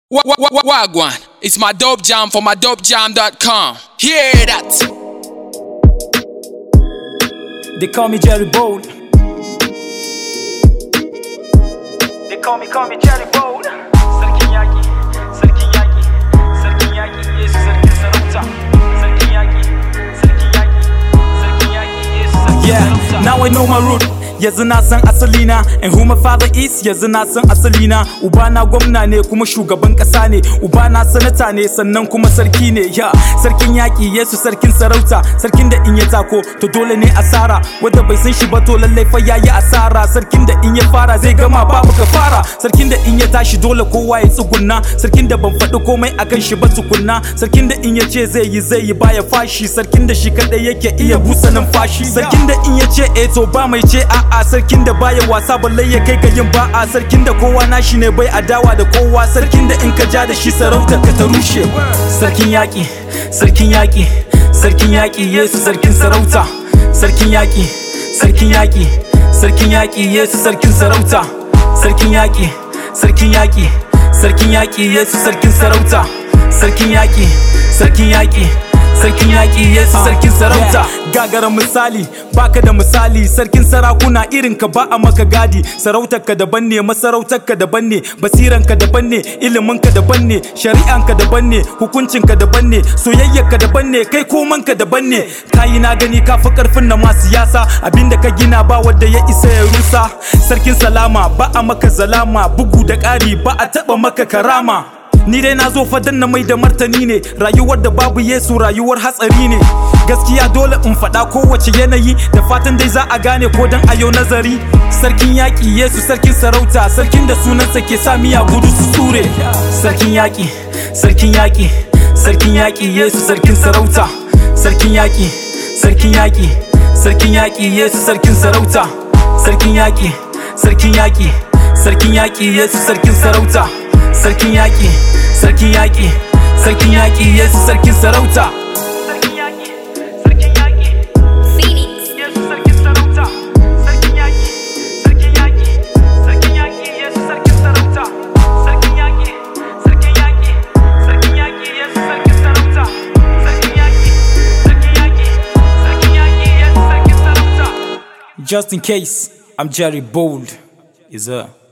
Wa- wa- wa- Wagwan, it's my dope jam for my dopejam.com. Hear that? They call me Jerry Bold. They call me, call me Jerry Bold. Sarkin yaki, sarkin yaki, sarkin yaki, Yesu sarkin sarauta. Sarkin yaki, sarkin yaki, sarkin yaki, Yesu sarkin Yeah, now I know my root. Yanzu na san asalina and who my father is yanzu na san asalina ubana gwamna ne kuma shugaban kasa ne ubana sanata ne sannan kuma sarki ne ya sarkin yaki yesu sarkin sarauta sarkin da in ya tako to dole ne asara wanda bai san shi ba to lallai fa yayi asara sarkin da in ya fara zai gama babu ka fara sarkin da in ya tashi dole kowa ya tsugunna sarkin da ban faɗi komai akan shi ba tukunna sarkin da in ya ce zai yi zai yi baya fashi sarkin da shi kadai yake iya busa numfashi sarkin da in ya ce eh to ba mai ce a'a sarkin da baya wasa balle ya kai ga yin ba'a sarkin da kowa nashi ne bai adawa da kowa sarkin da in ka ja da shi sarautar ka ta rushe sarkin yaki sarkin yaki sarkin yaki yesu sarkin sarauta sarkin yaki sarkin yaki sarkin yaki yesu sarkin sarauta sarkin yaki sarkin yaki sarkin yaki yesu sarkin sarauta sarkin yaki sarkin yaki sarkin yaki yesu sarkin sarauta gagara misali baka da misali sarkin sarakuna irin ka ba a maka gadi sarautar ka daban ne masarautar ka daban ne basiran ka daban ne ilimin ka daban ne shari'an ka daban ne hukuncin ka daban ne soyayyar ka daban ne kai koman ka daban ne kayi na gani ka fi karfin na ma siyasa abinda ka gina ba wanda ya isa ya rusa sarkin salama ba a maka zalama bugu da ƙari ba a taɓa maka karama Ni dai na zo fadan na mai da martani ne rayuwar da babu Yesu rayuwar hatsari ne gaskiya dole in faɗa kowace yanayi da fatan dai za a gane ko dan ayo nazari sarkin yaƙi Yesu sarkin sarauta sarkin da sunansa ke sa miya gudu su tsure sarkin yaƙi sarkin yaƙi sarkin yaƙi Yesu sarkin sarauta sarkin yaƙi sarkin yaƙi sarkin yaƙi Yesu sarkin sarauta sarkin yaƙi sarkin yaƙi sarkin yaƙi Yesu sarkin sarauta sarkin yaƙi sarkin yaƙi sarkin yaƙi yesu sarkin sarauta sarkin yaƙi sarkin yaƙi Phoenix. yesu sarkin sarauta sarkin yaƙi sarkin yaƙi sarkin yaƙi yesu sarkin sarauta sarkin yaƙi sarkin yaƙi sarkin yaƙi yesu sarkin sarauta sarkin yaƙi sarkin yaƙi sarkin yaƙi yesu sarkin sarauta just in case i'm jerry bold is a